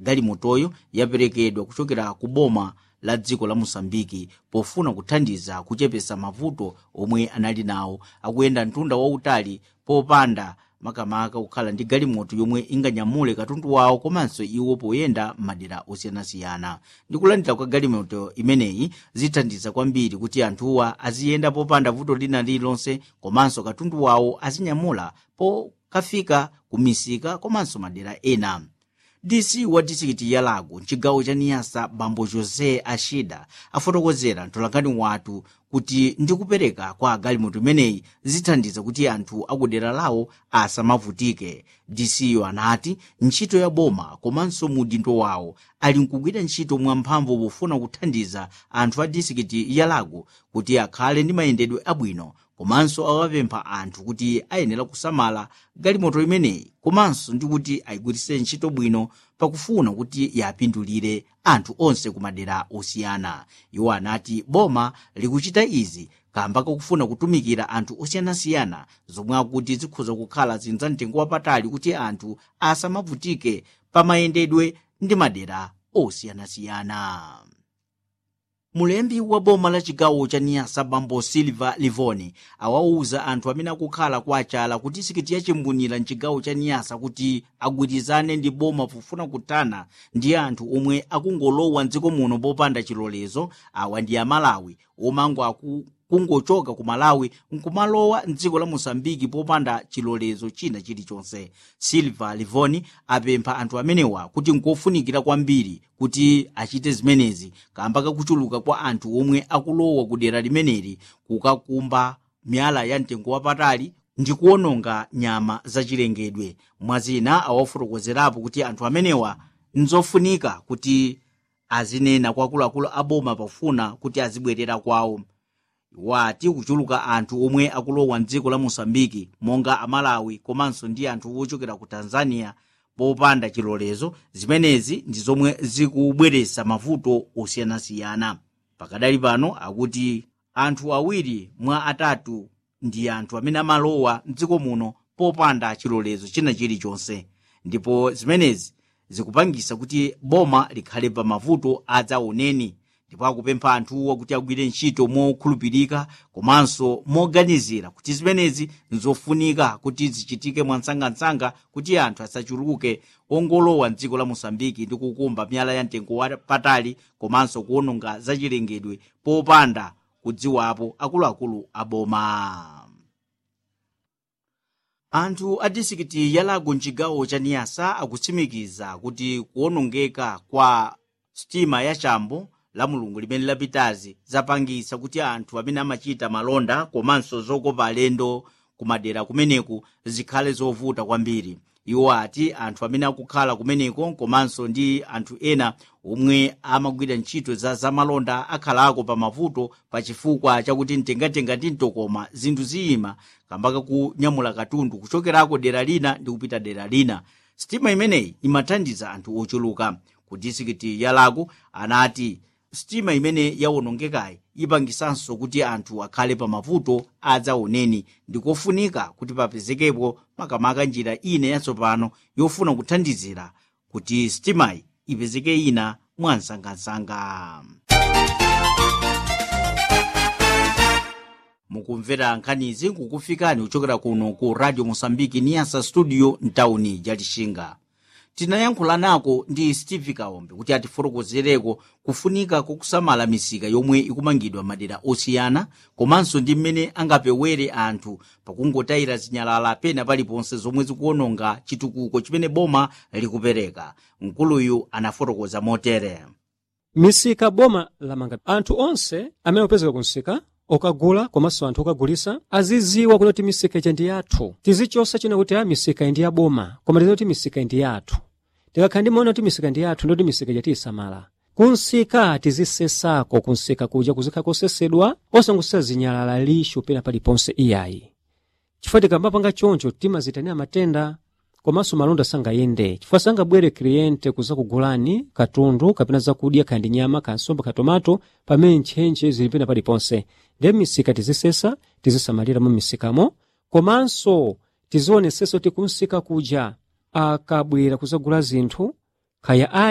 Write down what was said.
galimotoyo yaperekedwa kuchokera ku boma la dziko la mosambiki pofuna kuthandiza kuchepesa mavuto omwe anali nawo akuyenda mtunda wautali popanda makamaka kukhala ndi galimoto yomwe inganyamule katundu wawo komanso iwo poyenda m'madera osiyanasiyana ndi kulandira kwa galimoto imeneyi zithandiza kwambiri kuti anthuwa aziyenda popanda vuto lina lililonse komanso katundu wawo azinyamula pokafika ku misika komanso madera ena dc wa disikiti ya lago mchigawo cha niyasa bambo josé ashida afotokozera mtolankhani wathu kuti ndikupereka kwa galimoto imeneyi zithandiza kuti anthu akudera lawo asamavutike dcyo anati ntchito ya boma komanso mudindo wawo ali nkugwira ntchito mwamphamvu pofuna kuthandiza anthu a disikiti ya lago kuti akhale ndi mayendedwe abwino komanso awapempha anthu kuti ayenera kusamala galimoto imeneyi komanso ndi kuti ayigwiritse ntchito bwino pakufuna kuti yapindulire anthu onse ku madera osiyana iwo anati boma likuchita izi kamba kakufuna kutumikira anthu osiyanasiyana zomwe akuti zikhoza kukhala zinthu za mtengo wapatali kuti anthu asamavutike pamayendedwe ndi madera osiyanasiyana mulembi wa boma la chigawo cha niyasa bambo silva livoni awauza anthu amene akukhala kwa achala kuti disikiti yachimbunira mchigawo cha niyasa kuti agwirizane ndi boma pofuna kuthana ndi anthu omwe akungolowa mdziko muno popanda chilolezo awa ndi amalawi omango aku kungochoka ku malawi nkumalowa mdziko la mosambiki popanda chilolezo china chilichonse silva livoni apempha anthu amenewa kuti nkofunikira kwambiri kuti achite zimenezi kamba kakuchuluka kwa anthu omwe akulowa ku dera limeneli kukakumba miyala ya mtengo wapatali ndi kuwononga nyama zachilengedwe mwazina awafotokozerapo kuti anthu amenewa nzofunika kuti azinena kwa akuluakulu aboma pofuna kuti azibwerera kwawo wati kuchuluka anthu omwe akulowa mdziko la mosambiki monga amalawi komanso ndi anthu ochokera ku tanzania popanda chilolezo zimenezi ndi zomwe zikubweretsa mavuto osiyanasiyana pakadali pano akuti anthu awiri mwa atatu ndi anthu amene amalowa mdziko muno popanda chilolezo china chilichonse ndipo zimenezi zikupangisa kuti boma likhale pa mavuto adzaoneni ndipo akupempha anthuwa kuti agwire ntchito mokhulupirika komanso moganizira kuti zimenezi nzofunika kuti zichitike mwansangansanga kuti anthu asachuluke ongolowa mdziko la mosambiki ndi kukumba miyala ya mtengo wapatali komanso kuwononga zachilengedwe popanda kudziwapo akuluakulu aboma anthu a disikiti ya lago mchigawo cha niyasa akutsimikiza kuti kuwonongeka kwa sitima ya chambo la mulungu limene lapitazi zapangisa kuti anthu amene amachita malonda komanso zokopa alendo kumadera kumeneku zikhale zovuta kwambiri iwo ati anthu amene akukhala kumeneko komanso ndi anthu ena omwe amagwira ntchito za zamalonda akhalako pa mavuto pa chifukwa chakuti mtengatenga ndi mtokoma zinthu ziyima kambaka kunyamula katundu kuchokerako dera lina ndi kupita dera lina sitima imeneyi imathandiza anthu ochuluka ku disikiti ya lago anati sitima imene yawonongekayi ipangisanso kuti anthu akhale pa mavuto adzaoneni ndikofunika kuti papezekepo makamaka njira ina yatsopano yofuna kuthandizira kuti sitimayi ipezeke ina mwansangansanga mukumvera nkhanizi kukufikani kuchokera kuno ku radio mosambiki niyasa studio mtawuni jalixinga tinayankhula nako ndi steve kaombe kuti atifotokozereko kufunika kokusamala misika yomwe ikumangidwa madera osiyana komanso ndi mmene angapewere anthu pakungotayira zinyalala pena paliponse zomwe zikuwononga chitukuko chimene boma likupereka mkuluyu anafotokoza motere misika boma lamanga anthu onse amene opezeka ku msika okagula komanso anthu okagulisa aziziwa kuti misika ija ndi yathu tizichosa china kuti a misika ndi yaboma koma tizina kuti misika ndi yathu tikakhala ndimaona kuti misika ndi yathu ndoti misika ija tiyisamala kunsika tizisesako kunsika kuja kuzikhala kosesedwa osangosesa zinyalala lishu pena paliponse iyayi chifukwa tikamapanga choncho timazitanira matenda komanso malonda sangayende chifukwa sangabwere kliyente kuza kugulani katundu kapena zakudya kandi nyama kansomba katomato pamene ntchentche zili pena paliponse ndiye misika tizisesa tizisamalira mu misikamo komanso tizionesesa kuti kunsika kuja akabwera kuzagula zinthu kaya